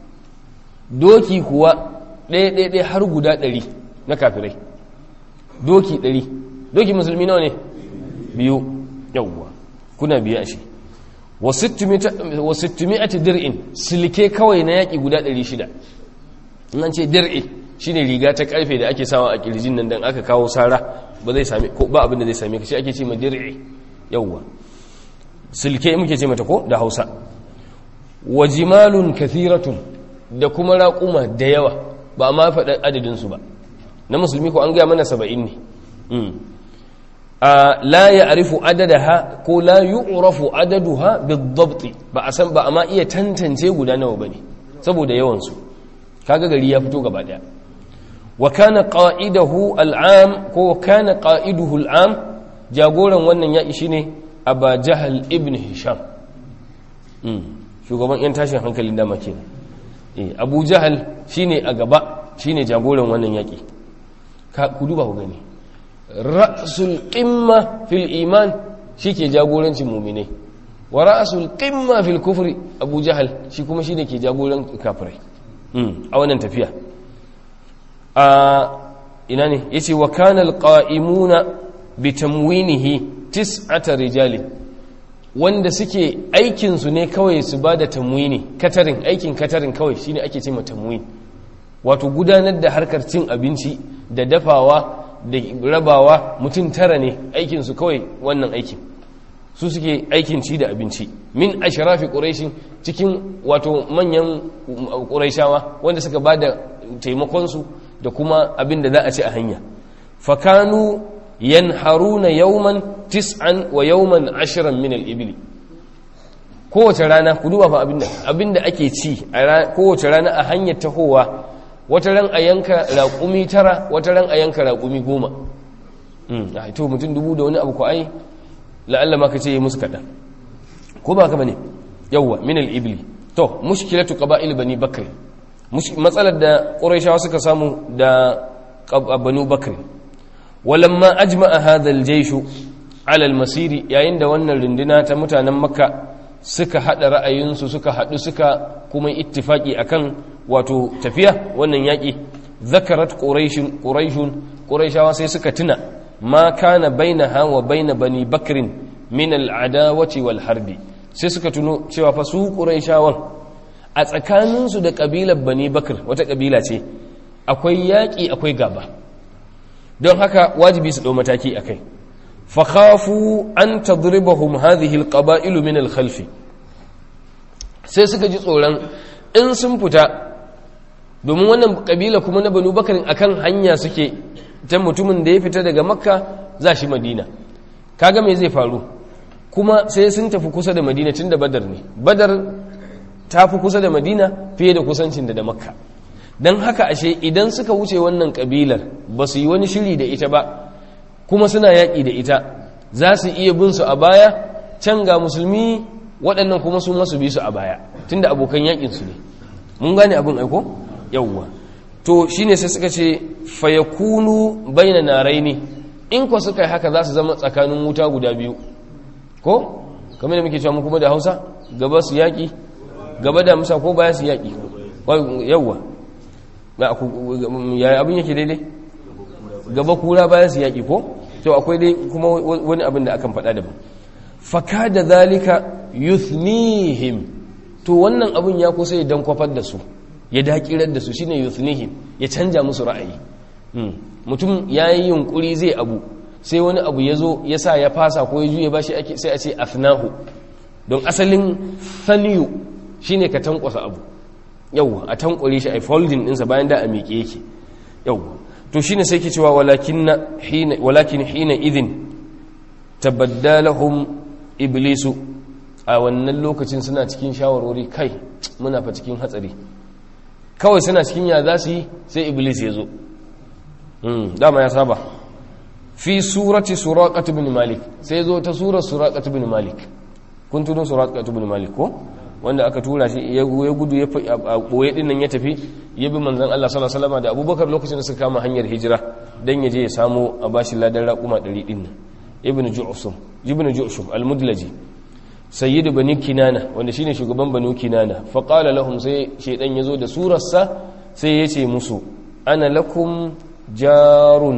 doki kuwa ɗaya ɗaya ɗaya har guda ɗari na kafirai doki ɗari doki musulmi nawa ne biyu yawwa kuna biya shi wa sittimiyati dir'in silke kawai na yaƙi guda 600 nan ce dir'i shine riga ta karfe da ake sawa a kirjin nan dan aka kawo sara ba zai same ko ba abin da zai same ka shi ake ce ma dir'i yawwa silke muke ce mata ko da Hausa wa jimalun kathiratun da kuma raquma da yawa ba ma faɗa adadin su ba na musulmi ko an ga mana 70 ne la ya arifu adadaha ko la yu'rafu adaduha bidabti ba a san ba amma iya tantance guda nawa bane saboda yawan su kaga gari ya fito gaba daya wa kana qa'idahu al'am ko kana qa'iduhu al'am jagoran wannan yaki shine aba jahal ibn hisham shugaban yan tashin hankalin dama kenan eh abu jahal shine a gaba shine jagoran wannan yaki ka ku duba ku gani ra'sul qimma fil iman shike jagorancin mu'minai wa ra'sul qimma fil kufri abu jahal shi kuma shine ke jagoran kafirai a wannan tafiya a ina ne yace wa kana alqa'imuna bi tamwinihi tis'ata rijali wanda suke aikin su ne kawai su bada tamwini katarin aikin katarin kawai shine ake cewa tamwin wato gudanar da harkar cin abinci da dafawa da rabawa mutum tara ne aikinsu kawai wannan aikin su suke aikin ci da abinci min ashrafi quraishin cikin wato manyan quraishawa wanda suka ba da taimakonsu da kuma abin da za a ci a hanya fakanu yanharuna yawman tis'an wa yawman ashiran min al-ibli kowace rana ku duba fa abinda abinda ake ci kowace rana a hanyar tahowa wata ran a yanka raƙumi tara wata ran a yanka raƙumi goma a to mutum dubu da wani abu ko ai la'alla ma ka ce yi musu kaɗan ko ba ka bane yawwa min al-ibli to mushkilatu qaba'il bani bakr matsalar da quraishawa suka samu da banu bakr walamma ajma'a hadha al-jaysh ala al-masir yayin da wannan runduna ta mutanen makka suka hada ra'ayinsu suka hadu suka kuma ittifaki akan wato tafiya wannan yaƙi zakarat ƙuraishun ƙuraishawa sai suka tuna ma kana bainaha wa baina bani bakrin min al'adawati wal harbi sai suka tuno cewa fa su ƙuraishawan a tsakaninsu da ƙabilar bani bakr wata ƙabila ce akwai yaƙi akwai gaba don haka wajibi su ɗau mataki a kai fakhafu an tadribahum hadhihi alqaba'ilu min alkhalfi sai suka ji tsoron in sun fita domin wannan kabila kuma na banu bakarin akan hanya suke ta mutumin da ya fita daga makka za shi madina kaga me zai faru kuma sai sun tafi kusa da madina tun da badar ne badar ta fi kusa da madina fiye da kusancin da da makka don haka ashe idan suka wuce wannan kabilar ba su yi wani shiri da ita ba kuma suna yaƙi da ita za su iya bin su a baya can ga musulmi waɗannan kuma su masu bi su a baya tunda abokan yaƙinsu ne mun gane abin aiko yawwa to shine sai suka ce fayakunu baina naraini in ko suka yi haka za su zama tsakanin wuta guda biyu ko kamar da muke cewa mu kuma da Hausa gaba su yaƙi gaba da musa ko baya su yaƙi yawwa yaya abin yake daidai gaba kura baya su yaƙi ko to akwai dai kuma wani abin da akan faɗa daban faka da zalika yuthnihim to wannan abin ya kusa ya dan kwafar da su ya dakirar da su shine yuthnihim ya canja musu ra'ayi mutum ya yi yunkuri zai abu sai wani abu ya zo ya sa ya fasa ko ya juya bashi sai a ce afnahu don asalin thaniyu shine ka tankwasa abu yau a tankware shi a folding ɗinsa bayan da a miƙe yake yau to shine sai ke cewa walakin hina idin tabaddalahum iblisu a wannan lokacin suna cikin shawarwari kai muna fa cikin hatsari kawai suna cikin ya za su yi sai iblis ya zo dama ya saba fi surati suraqat ibn malik sai zo ta surar suraqat ibn malik kun tuno suraqat ibn malik ko wanda aka tura shi ya gudu ya boye din nan ya tafi ya bi manzon Allah sallallahu alaihi wasallam da Abubakar lokacin da suka kama hanyar hijira dan ya je ya samu a bashi ladan raquma 100 din nan ibn ju'sum ibn ju'sum al-mudlaji sayyidu bani kinana wanda shine shugaban banu kinana fa qala lahum sai shedan yazo da surarsa sai ya ce musu ana lakum jarun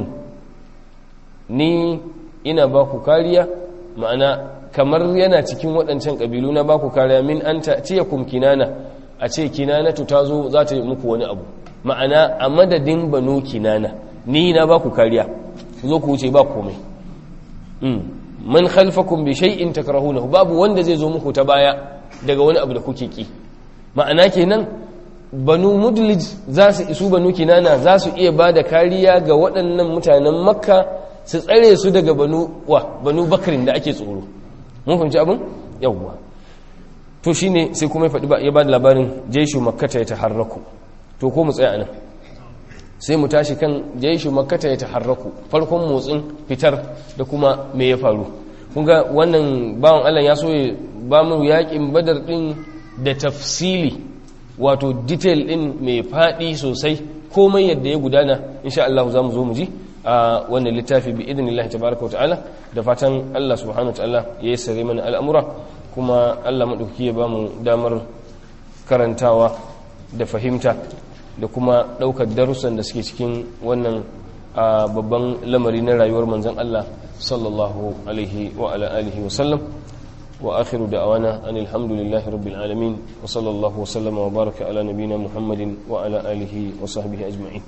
ni ina ba ku kariya ma'ana kamar yana cikin waɗancan ƙabilu na ba ku kariya min an ta ciye kum kinana a ce kinanatu ta zo za ta yi muku wani abu ma'ana a madadin banu kinana ni na ba ku kariya zo ku wuce ba komai man khalfakum bi shay'in takrahunahu babu wanda zai zo muku ta baya daga wani abu da kuke ki ma'ana kenan banu mudlij za su isu banu kinana za su iya ba da kariya ga waɗannan mutanen makka su tsare su daga banu wa banu bakrin da ake tsoro mun fahimci abin yawwa to shine sai kuma ya faɗi ya ba da labarin jaishu makkata ya taharraku to ko mu tsaya anan sai mu tashi kan jaishu makkata ya taharraku farkon motsin fitar da kuma me ya faru kun ga wannan bawan Allah ya so ya ba mu yakin badar din da tafsili wato detail din mai faɗi sosai komai yadda ya gudana insha Allah za mu zo mu ji a wannan littafi bi idinillahi tabaraka wa ta'ala da fatan Allah subhanahu wa ta'ala ya yi sare mana al'amura kuma Allah maɗauki ya ba mu damar karantawa da fahimta da kuma ɗaukar darussan da suke cikin wannan babban lamari na rayuwar manzon Allah sallallahu alaihi wa ala alihi wa sallam wa akhiru da'awana anil hamdulillahi rabbil alamin wa sallallahu wa sallama wa baraka ala nabina muhammadin wa ala alihi wa sahbihi ajma'in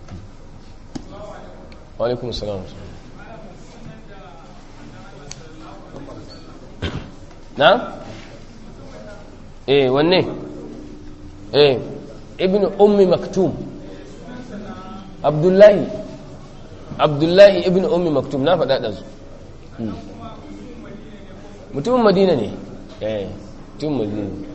wa alaikum assalam na eh wanne eh ibn ummi maktum abdullahi abdullahi ibn ummi maktum na faɗa ɗansu mutumin madina ne eh mutumin madina